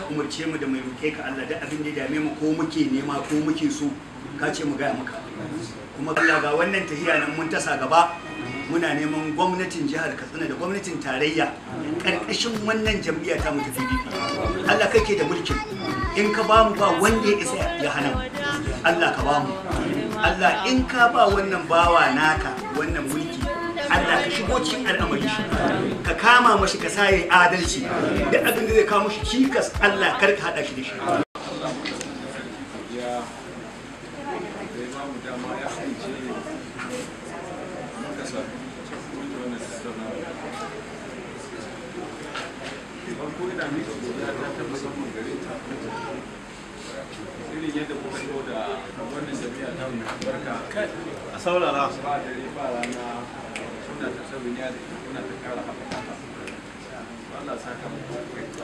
ka umarce mu da mai roke ka Allah da abin da ya dame mu ko muke nema ko muke so ka ce mu gaya maka kuma Allah ga wannan tahiya nan mun tasa gaba muna neman gwamnatin jihar Katsina da gwamnatin tarayya karkashin wannan jam'iyya ta mu ta PDP Allah kake da mulkin in ka ba mu ba wanda ya isa ya hana mu Allah ka ba mu Allah in ka ba wannan bawa naka wannan mulki Allah ka shigo cikin al'amari shi ka kama mashi ka sa yayi adalci da abin da zai kawo mashi cikas Allah kar ka hada shi da shi ya da ya bamu dama ya aiki muka sami cikin wannan tattaunawa farko ina mika godiya ta ta musamman gare ta irin yadda kuka zo da wannan jami'a ta mu barka kai a saurara ba dare ba rana suna ta sabin ya da ita kuna ta kara haɓaka ta Allah sa ka muku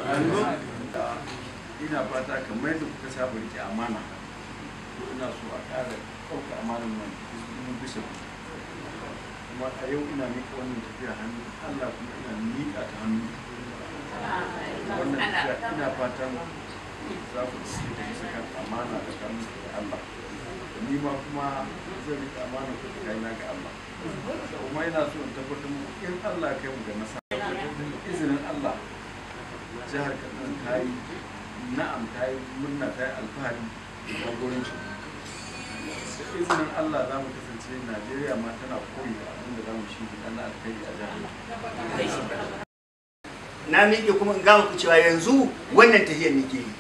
ina fata kamar yadda kuka saba rike amana ina so a ƙara ɗauka amanar nan mun bisa ku kuma a yau ina miƙa wannan tafiya hannu Allah kuma ina miƙa ta hannu wannan tafiya ina fatan za ku ci da bisa kan amana da kan da Allah ni ma kuma zan riƙe amana ku da kaina ga Allah kuma ina so in tabbatar muku in Allah ya kai mu ga nasara izinin Allah jihar Kaduna ta yi na'am ta yi murna ta yi alfahari da jagoranci da izinin Allah za mu kasance Najeriya ma tana koyi da abin da za mu shi na alkhairi a jihar na miƙe kuma in gama ku cewa yanzu wannan tahiyar nake yi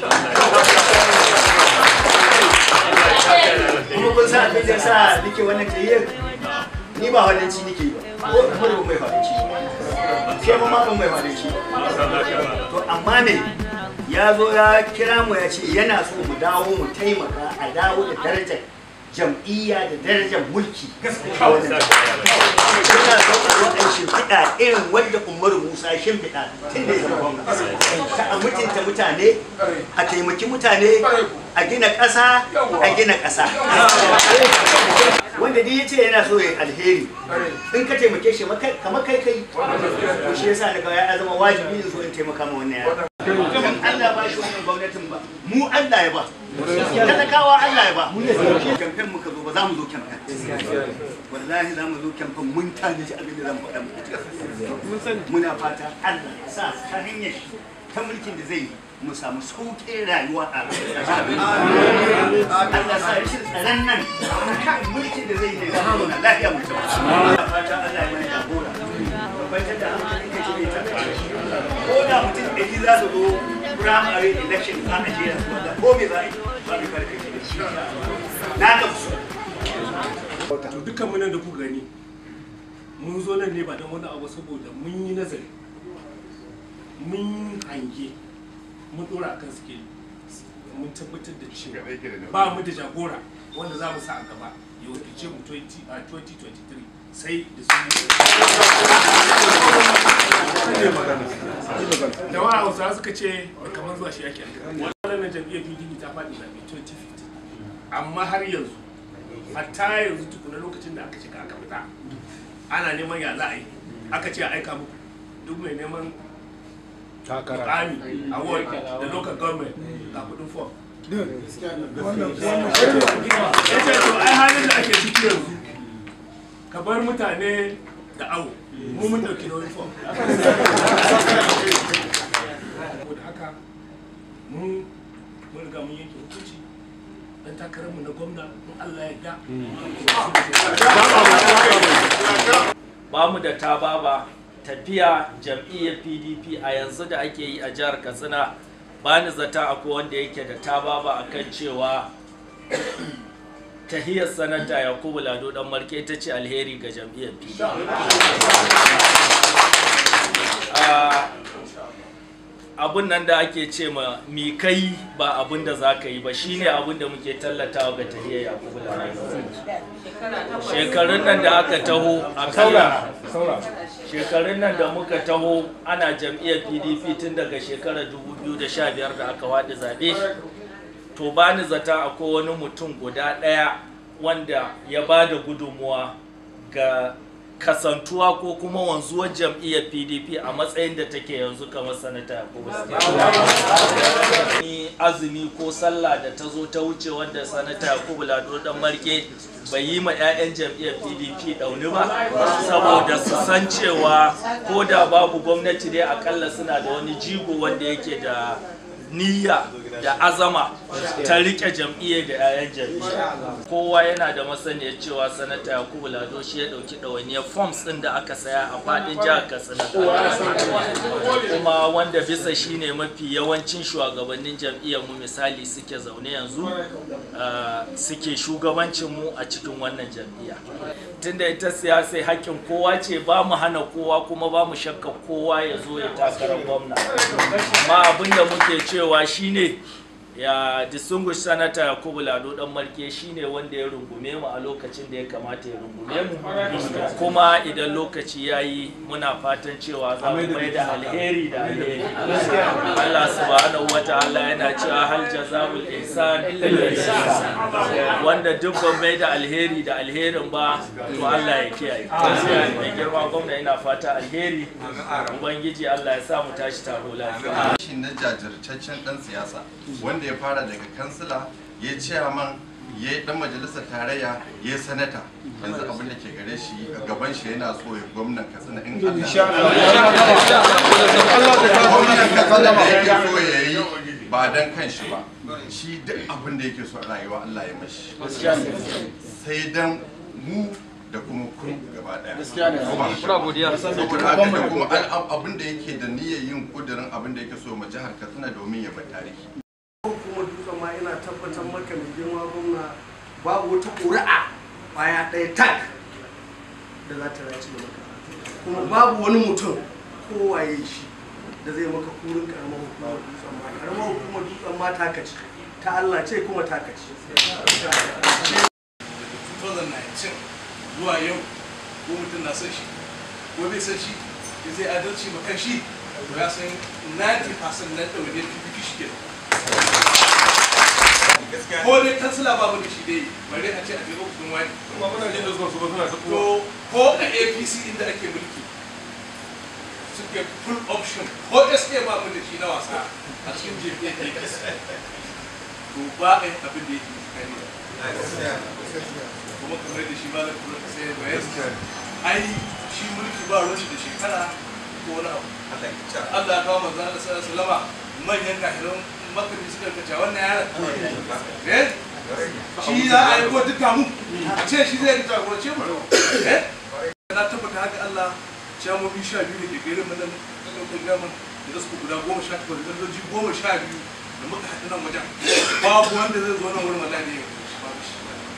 kuma kun sa abin da sa nake wannan tahiyar ni ba wadanci nake yi ba ko kuma da mai fadanci ke ma ban mai fadanci to amma ne ya zo ya kira mu ya ce yana so mu dawo mu taimaka a dawo da darajar jam'iyya da darajar mulki a wannan yana so a zo a shimfiɗa irin wanda umaru musa ya shimfiɗa tun da ya zama gwamna ta a mutunta mutane a taimaki mutane a gina ƙasa a gina ƙasa wanda duk ya ce yana so ya alheri in ka taimake shi kamar kai kai to shi yasa daga ya zama wajibi in so in taimaka ma wannan yaro in Allah ba shi wannan gwamnatin ba mu Allah ya ba talakawa Allah ya ba kamfen muka zo ba za mu zo kamfen wallahi za mu zo kamfen mun tanaji abin da za mu faɗa muku muna fata Allah ya sa ta hanyar ta mulkin da zai yi mu samu sauƙin rayuwa a Allah sa rashin tsaron nan kan mulkin da zai yi da zama na lafiya mu ta muna fata Allah ya mana jagora tabbatar da hankali ka ce ta ko da mutum ɗari za su zo primary election a Najeriya wanda ko me za a yi ba mai karfe na gamsu to dukkan mu nan da kuka gani mun zo nan ne ba don wani abu saboda mun yi nazari mun hange mun dora kan skill mun tabbatar da cewa ba mu da jagora wanda za mu sa a gaba ya wakilce mu 20 a 2023 sai da su da wa hausa suka ce kamar zuwa shi ake wannan jam'iyyar pdp ta faɗi zaɓe 2015 amma har yanzu hatta yanzu tukuna lokacin da aka shiga aka fita ana neman ya za a yi aka ce a aika muku duk mai neman mukami a ward da local government ga kudin form ya ce to ai halin da ake ciki yanzu ka bar mutane da awo mu mun dauki nauyin form saboda haka mun mun riga mun yanke hukunci dan takararmu na gwamna in Allah ya da ba mu da ta baba tafiya jam'iyyar pdp a yanzu da ake yi a jihar katsina ba ni zata akwai wanda yake da ta baba a kan cewa tahiyar sanata yakubu lado dan marke ita ce alheri ga jam'iyyar pdp abun nan da ake ce ma mi kai ba abun da za ka yi ba shine abun da muke tallatawa ga tahiyar yakubu lado shekarun nan da aka taho a kan shekarun nan da muka taho ana jam'iyyar pdp tun daga shekarar 2015 da aka waɗi zaɓe to ba ni zata akwai wani mutum guda ɗaya wanda ya ba da gudunmuwa ga kasantuwa ko kuma wanzuwar jam'iyyar pdp a matsayin da take yanzu kamar sanata yakubu ni azumi ko sallah da ta zo ta wuce wanda sanata yakubu lado dan marke bai yi ma 'ya'yan jam'iyyar pdp ɗauni ba saboda su san cewa ko da babu gwamnati dai akalla suna da wani jigo wanda yake da niyya da azama ta rike jam'iyyar da 'ya'yan jam'iyya kowa yana da masaniyar cewa sanata yakubu lado shi ya dauki ɗawainiyar forms ɗin da aka saya a faɗin jihar katsina kuma wanda bisa shine mafi yawancin shugabannin jam'iyyar mu misali suke zaune yanzu ah, suke shugabancin mu a cikin wannan jam'iyya tunda ita siyasa hakkin kowa ce ba mu hana kowa kuma ba mu shakka kowa ya zo ya takarar gwamna amma abinda muke cewa shine ya distinguished senator yakubu lado dan marke shine wanda ya rungume mu a lokacin da ya kamata ya rungume mu kuma idan lokaci ya yi muna fatan cewa za mu mai da alheri da alheri Allah subhanahu wa ta'ala yana cewa hal jaza'ul ihsan illa ihsan wanda duk ban mai da alheri da alherin ba to Allah ya kiyaye mai girma gwamna ina fata alheri ubangiji Allah ya sa mu tashi taro lafiya shi na jajirtaccen dan siyasa wanda ya fara daga kansila ya chairman ya yi dan majalisar tarayya ya yi sanata yanzu abin da ke gare shi a gaban shi yana so ya gwamnan katsina in Allah gwamnan katsina da yake so ya yi ba dan kan shi ba shi duk abin da yake so a rayuwa Allah ya mashi sai dan mu da kuma kun gaba daya muna godiya saboda haka da kuma al- abin da yake da niyyar yin kudirin abin da yake so ma jihar Katsina domin ya bar tarihi kuma dutsen ma ina tabbatar maka mai girma gwamna babu wata ƙuri'a baya ɗaya tak da za ta race maka kuma babu wani mutum kowaye shi da zai maka kurin karamar hukumar dutsen ma karamar hukumar dutsen ma taka ce ta Allah ce kuma taka ce 2019 zuwa yau ko mutum na son shi ko bai san shi ya zai adalci ma kan shi to ya san 90% na ɗaure PPP shi ke ko dai kansila ba mu da shi dai bare a ce a je ofishin wani kuma muna jin da zuwa su ba suna ta to ko a APC inda ake mulki suke full option ko SA ba mu da shi na wasa a cikin JPA to ba a yin abin da yake tsakani da kuma kamar da shi ba da kuma sai ya bayar ai shi mulki ba ruwan shi da shekara ko wani abu Allah ya kawo manzo Allah sallallahu alaihi wasallam manyan kafiran makami suka kace wannan yaron eh shi za a yi ko duka mu a ce shi zai jagorance mu eh na tabbata haka Allah shamomi sha biyu da ke garin mu nan lokacin gama da su guda goma sha takwas da doji goma sha biyu da muka haɗu nan wajen babu wanda zai zo nan wurin wallahi ne babu shi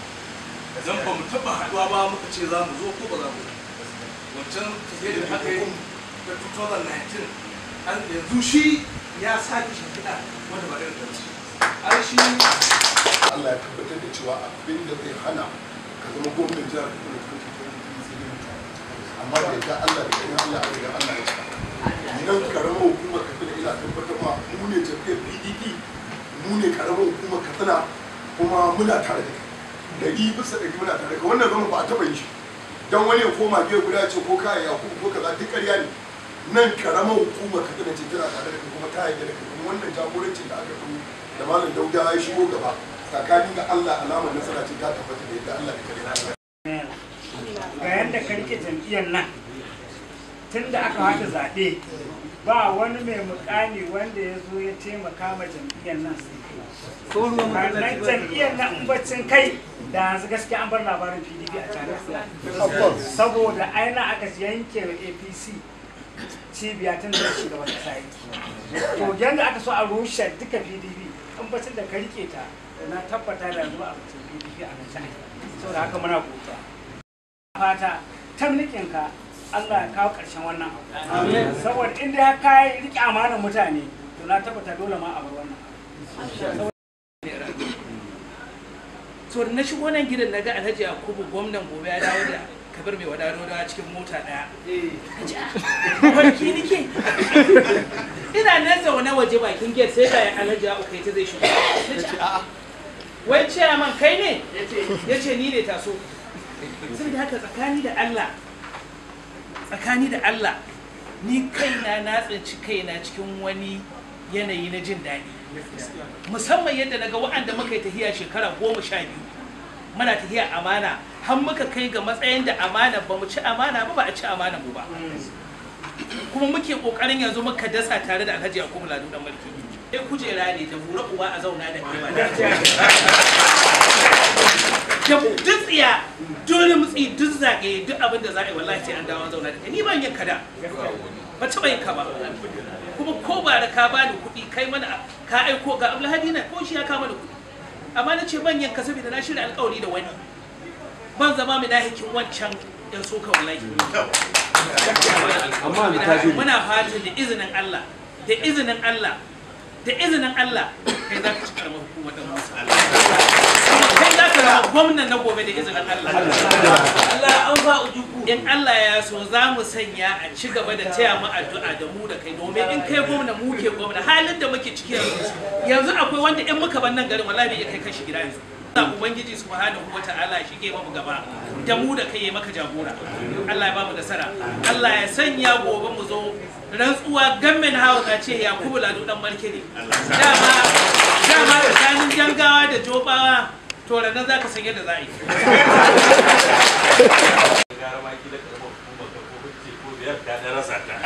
zan ba mu taɓa haɗuwa ba muka ce za mu zo ko ba za mu wancan tafiye da aka yi ta 2019 an yanzu shi ya sake shimfiɗa wanda ba irin da shi ai shi Allah ya tabbatar da cewa abin da zai hana ka zama gwamnan jihar Kaduna ta kake kan sai dai mutuwa amma da yadda Allah da kan Allah a riga Allah ya cika nan karamar hukumar Katsina ina tabbatar ma mu ne jam'iyyar PDP mu ne karamar hukumar Katsina kuma muna tare da kai dari bisa ɗari muna tare da kai wannan zama ba a taɓa yin shi dan wani ya koma gefe guda ya ce ko kaya ya ko kaza duk ƙarya ne nan karamar hukumar Katsina ce tana tare da kai kuma ta yarda da kai kuma wannan jagorancin da aka yi da malam Dauda ya shigo gaba tsakanin ga Allah alamar nasara ce ta tabbata da yadda Allah da kare ga yadda ka rike jam'iyyar nan tun da aka haɗa zaɓe ba wani mai mukami wanda ya zo ya taimaka ma jam'iyyar nan sai kai nan jam'iyyar nan in baccin kai da yanzu gaskiya an bar labarin pdp a tare saboda aina aka yanke wa apc cibiya tun da shugaban kasa yake to yadda aka so a rushe duka pdp in bacin da ka rike ta na tabbata da yanzu ba a bacin pdp a nan jihar saboda haka muna godiya fata tamnikin ka Allah ya kawo ƙarshen wannan abu saboda inda ya kai rike amanar mutane to na tabbata dole ma a bar wannan abu to da na shigo nan gidan na ga alhaji yakubu gwamnan gobe ya dawo da kabir mai wadano da cikin mota daya barki nike ina nan zaune waje bakin gate sai ga alhaji ya ukai ta zai shigo Na ce, a'a wai chairman kai ne ya ce ni ne taso saboda haka tsakani da Allah tsakani da Allah ni kaina na tsinci kaina cikin wani yanayi na jin daɗi musamman yadda naga wa'anda muka yi tahiya shekara goma sha biyu muna tahiya amana har muka kai ga matsayin da amana ba mu ci amana ba ba a ci amana mu ba kuma muke kokarin yanzu muka dasa tare da alhaji yakubu ladu dan mulki sai kujera ne da bura uba a zauna da kai ba da duk tsiya dole mutsi duk zage duk abin da za a yi wallahi sai an dawo an zauna da kai ni ban yin kada ba taɓa yin ka ba kuma ko ba da ka bani kuɗi kai mana ka aiko ga abulhadi na ko shi ya kama da kuɗi amma na ce ban yin ka saboda na shirya alƙawari da wani ban zama mai nahikin wancan yan soka wallahi muna fatan da izinin Allah da izinin Allah da izinin Allah kai za ka ci karamar hukumar da Musa kuma kai za ka zama gwamnan na gobe da izinin Allah Allah an ba ujuku in Allah ya so za mu sanya a ci gaba da taya mu addu'a da mu da kai domin in kai gwamna mu ke gwamna halin da muke ciki yanzu yanzu akwai wanda in muka bar nan garin wallahi bai iya kai kashi gida yanzu Allah Ubangiji subhanahu wa ta'ala shi ke mamu gaba da mu da kai ya maka jagora Allah ya ba mu nasara Allah ya sanya gobe mu zo rantsuwa gamin house a ce Yakubu Lado dan Marke ne dama dama tsakanin jangawa da jobawa to ranar za ka san yadda za a yi gara ma kila karamar hukumar ka ko hujje ko biyar ka da rasa ta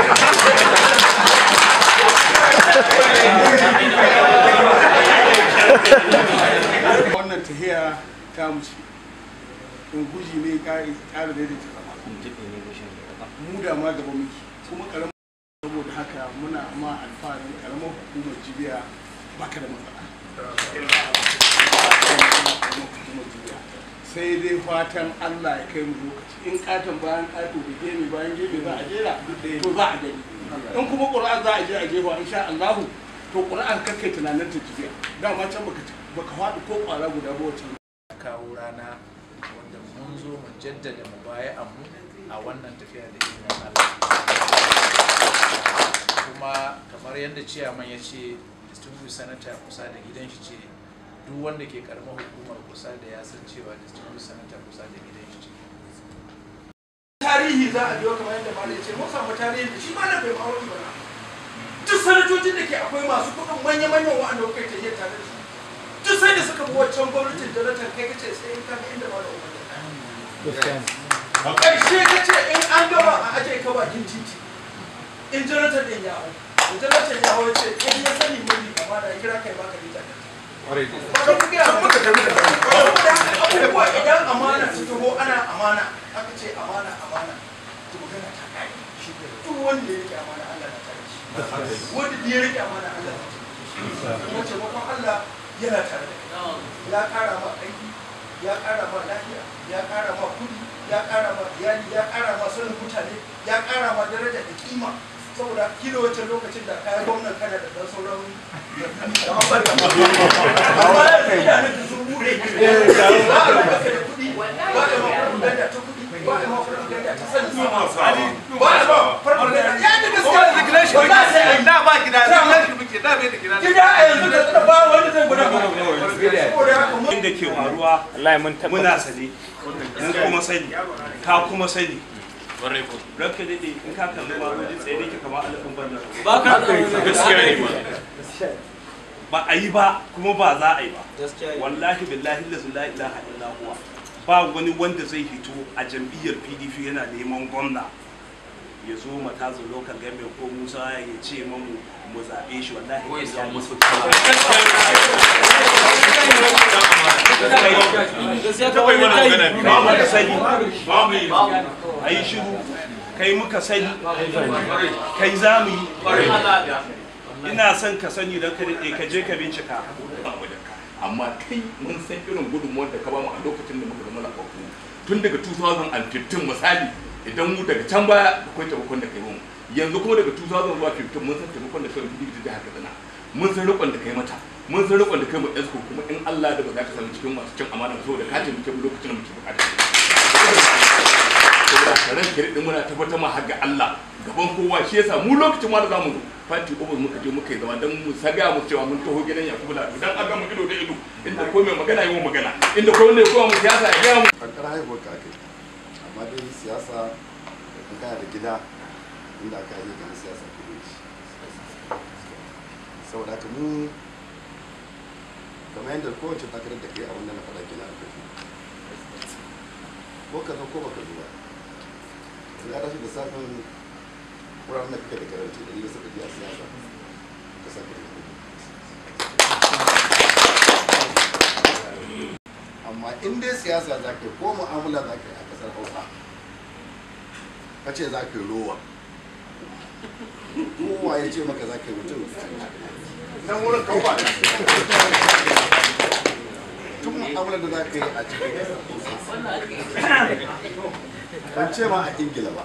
wannan tahiya ta muce in guji ne ƙari ƙara daidaita zama mu da ma gaba muke kuma karamar saboda haka muna ma alfahari karamar hukumar jibiya baka da matsala hukumar jibiya sai dai fatan Allah ya kai mu lokaci in katon bayan kato da gemi bayan gemi za a jera to za a gani in kuma ƙura'an za a je a jefa insha Allahu to ƙura'an kakkai tunanin ta jibiya dama can baka baka faɗi ko ƙwara guda ba wacce kawo rana wanda mun zo mu jaddada mu baya mu a wannan tafiya da izinin Allah kuma kamar yadda ciyaman ya ce distinguished senator kusa da gidan shi ce duk wanda ke karamar hukumar kusa da ya san cewa distinguished senator kusa da gidan shi ce tarihi za a biyo kamar yadda malai ce mun samu tarihi da shi malam bai ma'auri ba duk sanatocin da ke akwai masu kuɗin manya-manyan wa'anda kuka yi tare da su duk sai da suka bi waccan gwamnatin jonathan kai kace sai in kaga inda malam umar a ƙarshe kace in an gama a aje ka bakin titi in jonathan din ya hau in jonathan ya hau ya ce kai ya sani mai amma da ya kira kai baka rita abubuwa idan amana su taho ana amana aka ce amana amana to magana ta kai duk wanda ya rike amana Allah na tare shi wanda ya rike amana Allah na tare shi kuma taimakon Allah yana tare da kai ya kara ma aiki ya kara ma lafiya ya kara ma kudi ya kara ma iyali ya kara ma sanin mutane ya kara ma daraja da kima saboda kila wancan lokacin da kayan gwamnan kana da dan sauran amma yanzu idanun da sun bude ba a maka da kudi ba a ma farfaganda ta kudi ba a ma farfaganda ta sanin sama ba a ma farfaganda ya da gaskiya ba za a yi da ba gida regulation muke da bai da gida gida a yanzu da tsada ba wanda zai guda ba saboda haka mun inda ke faruwa muna sani mun kuma sani ka kuma sani ranka daɗe in ka kalli ba wajen tsaye da ke kama alifin banda Ba ka gaskiya ne ba a yi ba kuma ba za a yi ba wallahi billahi la ilaha illa huwa ba wani wanda zai hito a jam'iyyar pdp yana neman gwamna ya zo matazu local government ko musa ya ce mamu mu zaɓe shi wallahi ko ya samu musu ba muka sani a yi shiru kai muka sani kai za mu yi ina son ka sani don ka daɗe ka je ka bincika amma kai mun san irin gudunmuwar da ka bamu a lokacin da muka zama lafafu tun daga 2015 misali idan mu daga can baya akwai taimakon da kai mu yanzu kuma daga 2000 zuwa 15 mun san taimakon da kai mu da jihar Katsina mun san rikon da kai mata mun san rikon da kai mu esko kuma in Allah da ba za ka samu cikin masu cin amana saboda ka taimake mu lokacin da muke bukata saboda karen kare din muna tabbatar ma har ga Allah gaban kowa shi yasa mu lokacin ma da zamu zo fati ubus muka je muka yi zama dan mu saga mu cewa mun taho gidan Yakubu Lado dan aga mu ido da ido inda ko mai magana yi magana inda ko wanda ya kowa mu siyasa ya ga mu kankara haihuwar ka ake amma dai siyasa da in kana da gida inda aka yi kan siyasa ka yi shi saboda haka mu kamar yadda kowace takarar da kai a wannan na faɗa kenan a kafi ko ka zo ko baka zo ba ya rashi da safin wuraren da kake da karanci da yi suka a siyasa ka sake da amma in dai siyasa za ka yi ko mu'amala za ka yi a kasar hausa ka ce za ka yi rowa kowa ya ce maka za ka yi mutum nan wurin kawo tun mu'amala da za ka yi a cikin kasar hausa ban ce ma a ingila ba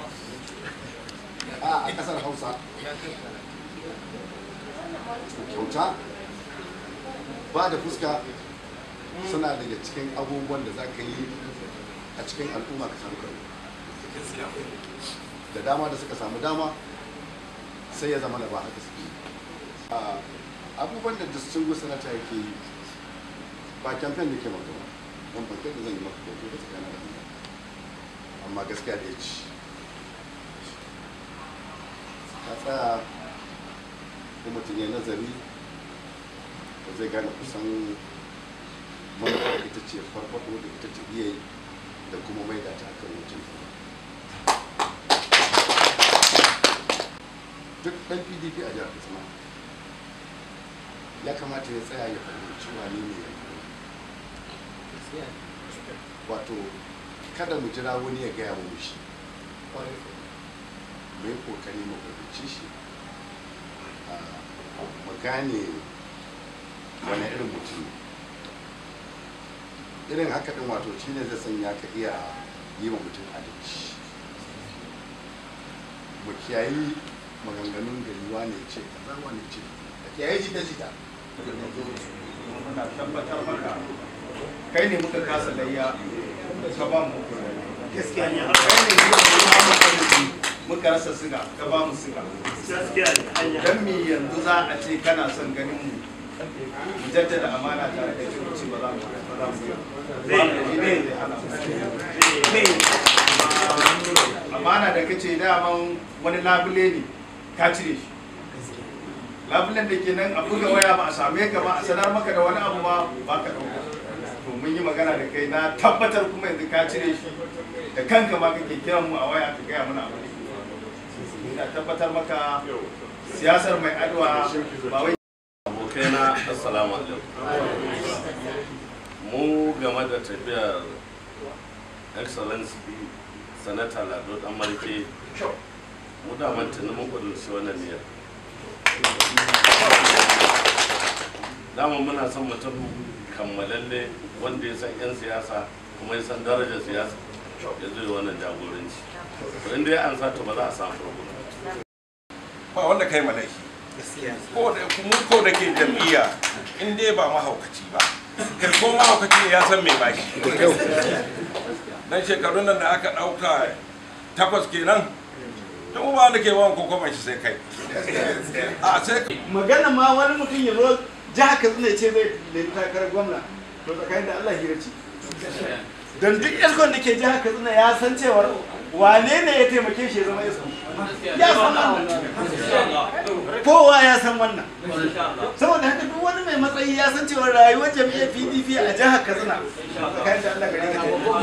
a kasar hausa kyauta ba da fuska suna daga cikin abubuwan da za ka yi a cikin al'umma ka samu karo da dama da suka samu dama sai ya zama da ba haka suke abubuwan da distinguished senator yake yi ba campaign da ke maka ba don bankin da zan yi maka kyautu da tsakanin da amma gaskiya da ya ci ka tsaya ko mutum ya nazari da zai gane kusan manufar ita ce farfaɗo da ita ce iya yi da kuma mai da ta kan mutum duk ɗan pdp a jihar katsina ya kamata ya tsaya ya fahimci wani ne ya wato kada mu jira wani ya gaya mu shi mu yi kokari mu fahimci shi mu gane wani irin mutum irin haka din wato shi ne zai sanya ka iya yi wa mutum adalci mu kiyayi maganganun gari wane ce kaza wane ce ka kiyaye jita jita muna tabbatar maka kai ne muka kasa layya ka ba mu gaskiya ne kai ne muka muka rasa siga ka ba mu siga gaskiya ne dan me yanzu za a ce kana son ganin mu mu jaddada amana tare da kai ce ba za mu ba za mu yi amana da kace daman wani labule ne ka cire shi labulen da ke nan a buga waya ba a same ka ba a sanar maka da wani abu ba ba ka dauka to mun yi magana da kai na tabbatar kuma yanzu ka cire shi da kanka ma kake kiran mu a waya ka gaya mana abu ina tabbatar maka siyasar mai adwa ba wai abokaina assalamu alaikum mu game da tafiyar excellency sanata lado dan marke mu da mantana mun kudurci wannan niyyar dama muna son mutum kammalalle wanda ya san 'yan siyasa kuma ya san darajar siyasa ya zo wannan jagoranci to inda ya ansa to ba za a samu problem ba wanda kai malaki ko da kuma ko da ke jam'iyya in dai ba mahaukaci ba kai ko mahaukaci ya san me baki dan shekarun nan da aka dauka takwas kenan to ba wanda ke bawan kokoban shi sai kai a sai magana ma wani mutum ya zo jiha katsina ce zai nemi takarar gwamna to tsakanin da Allah hira ce don duk iskon da ke jiha katsina ya san cewar wane ne ya taimake shi ya zama iskon ya san wannan kowa ya san wannan saboda haka duk wani mai matsayi ya san cewa rayuwar jam'iyyar pdp a jihar katsina tsakanin da Allah gari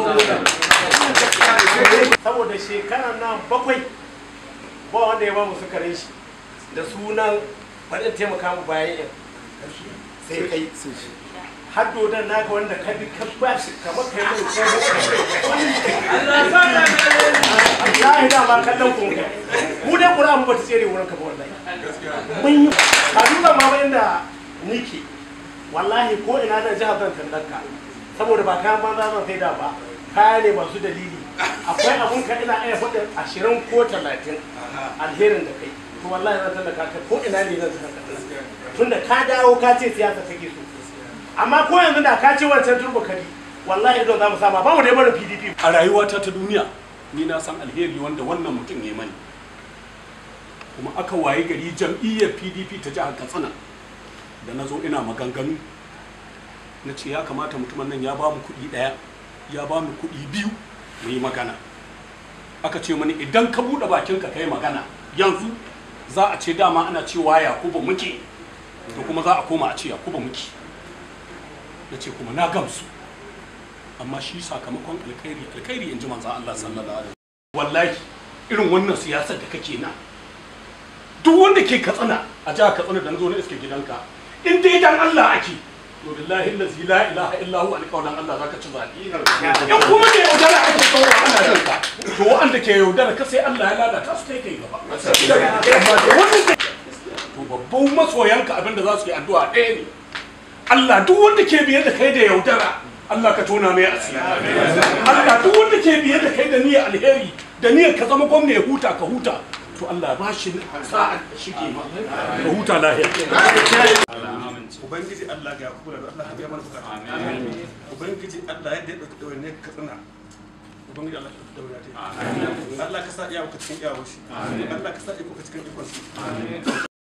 ka saboda shekarar nan bakwai ba wanda ya ba mu sukarin shi da sunan bari in taimaka mu bayan yan sai kai har dodon naka wanda ka bi ka ba shi kamar kai mai Allah da ba kallon kun kai mu dai kura mu bata tsere wurin ka ba wallahi mun yi a duba ma ba inda nike wallahi ko ina da jihar zan tallanka saboda ba kayan banza zan sai da ba kaya ne masu dalili akwai abun ka ina iya faɗin ashirin ko talatin alherin da kai to wallahi zan tallaka ka ko ina ne zan tallaka tunda ka dawo ka ce siyasa take so amma ko yanzu da ka ce wancan turbo kari wallahi idan za mu sama ba mu da barin pdp a rayuwata ta duniya ni na san alheri wanda wannan mutum ya mani kuma aka waye gari jam'iyyar pdp ta jihar katsina da na zo ina maganganu na ce ya kamata mutumin nan ya ba mu kuɗi ɗaya ya ba mu kuɗi biyu mu yi magana aka ce mani idan ka buɗe bakinka ka yi magana yanzu za a ce dama ana cewa yakubu muke to kuma za a koma a ce yakubu muke na ce kuma na gamsu amma shi sakamakon alkhairi alkhairi in ji manzan Allah sallallahu alaihi wallahi irin wannan siyasar da kake na duk wanda ke katsina a jihar katsina da na zo na iske gidanka in dai dan Allah ake to billahi allazi la ilaha illa huwa alqawlan Allah zaka ci zabi in kuma ne yaudara ake tsoro ana jin ka to wanda ke yaudara ka sai Allah ya lalata su kai kai gaba amma da wannan to babban masoyanka abinda za su yi addu'a ɗaya ne Allah duk wanda ke biye da kai da yaudara Allah ka tona mai asiri Allah duk wanda ke biye da kai da niyyar alheri da niyyar ka zama gwamna ya huta ka huta to Allah ba shi sa'a shige ma ka huta lahiya ubangiji Allah ga kula da Allah ya mana bukata ubangiji Allah ya da dauke ne ka tsina ubangiji Allah ka daura ta Allah ka sa iyawa ka cikin iyawa shi Allah ka sa iko ka cikin ikon shi